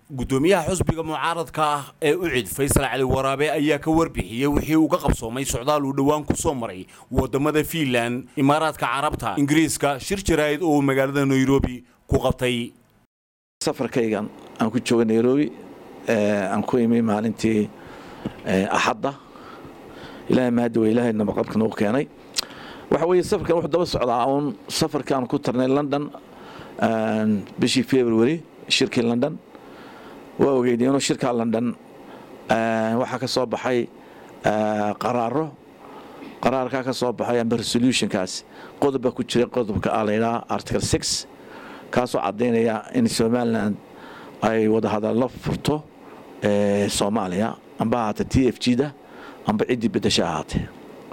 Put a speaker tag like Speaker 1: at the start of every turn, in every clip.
Speaker 1: gudoomiyaha xusbiga mucaaradka ah ee ucid faysal cali waraabe ayaa ka warbixiyey wixii uu ka qabsoomay socdaal uu dhowaan ku soo maray wadamada fiinland imaaraadka carabta ingiriiska shir jaraa'id oo uu magaalada nairobi ku qabtay
Speaker 2: safarkaygan aan ku jooga nairobi aan ku imi maalintii axadda ilaahay mahadi wa ilaahay nabaqabka nagu keenay waxa weeye safarkan wuxuu daba socdaa uun safarkaan ku tarnay london bishii february shirkii london waa ogeyd inuu shirkaa london waxaa ka soo baxay qaraaro qaraarkaa ka soo baxay amba resolutionkaas qodob baa ku jira qodobka a laydhaha article six kaasoo caddaynaya in somalilan ay wadahadallo furto soomaaliya amba ahaatee t f g da amba ciddii bedasho ahaatee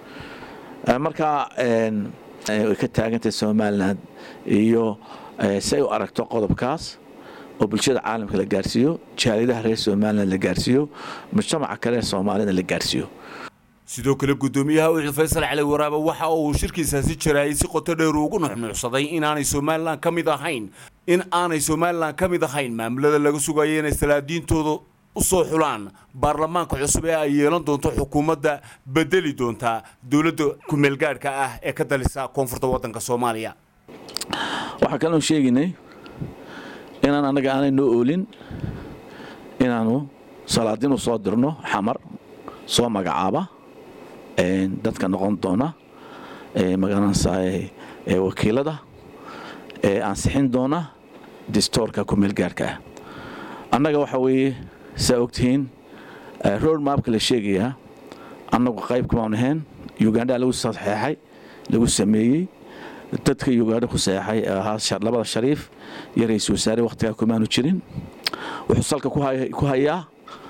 Speaker 2: markaa way ka taagantahay somalilan iyo si ay u aragto qodobkaas oo bulshada caalamka la gaarsiiyo jaaridaha reer somalilan la gaarsiiyo mujtamaca kale soomaalida la gaarsiiyo
Speaker 1: sidoo kale gudoomiyaha ucid faysal cali waraabe waxa uu shirkiisaasi jaraayay si qoto dheer ugu nuxnuucsaday inaanay somalilan ka mid ahayn in aanay somalilan ka mid ahayn maamulada laga sugayo inay salaadiintooda u soo xulaan baarlamaanka cusub ee ay yeelan doonto xukuumadda bedeli doonta dowladda kumeelgaadhka ah ee ka dalisa koonfurta waddanka soomaaliya
Speaker 2: waxaa kaloon sheegaynay inaan annaga aanay noo oolin inaannu salaadiin u soo dirno xamar soo magacaaba dadka noqon doona magaranaysa wakiilada ee ansixin doona distoorka kumeelgaarhka ah annaga waxa weeye saa ogtihiin road mapka la sheegayaa annagu qayb kumaan ahayn ugandha lagu saxeexay lagu sameeyey dadka ugandha ku saxeexay ee ahaa labada shariif iyo ra-iisul wasaare wakhtigaa kumaanu jirin wuxuu salka ku hayaa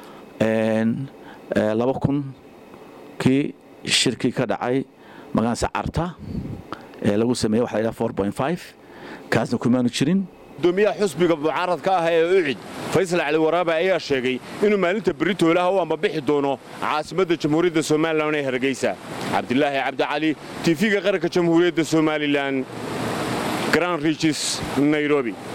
Speaker 2: laba kun kii shirkii ka dhacay magaansa carta ee lagu sameeyey waxa la yidhaha four point five kaasna kumaanu jirin
Speaker 1: gudoomiyaha xusbiga mucaaradka ah ee ucid faysal cali waraabe ayaa sheegay inuu maalinta beritoolaha u ambabixi doono caasimadda jamhuuriyadda somalilan ee hargeysa cabdilaahi cabdicali tiifiga qaranka jamhuuriyadda somalilan grand riges nairobi